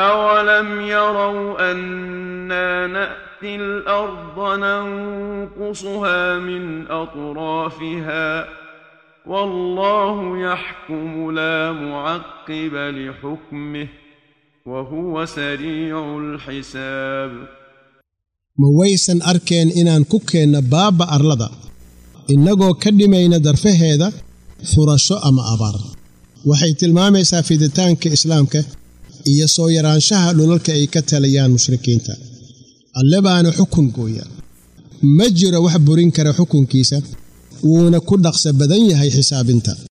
أولم يروا أنا نأتي الأرض ننقصها من أطرافها والله يحكم لا معقب لحكمه وهو سريع الحساب ma waysan arkeen inaan ku keenno baabba arlada innagoo ka dhimayna darfaheeda furasho ama abaar waxay tilmaamaysaa fiditaanka islaamka iyo soo yaraanshaha dhulalka ay ka taliyaan mushrikiinta alle baana xukun gooya ma jiro wax burin kara xukunkiisa wuuna ku dhaqso badan yahay xisaabinta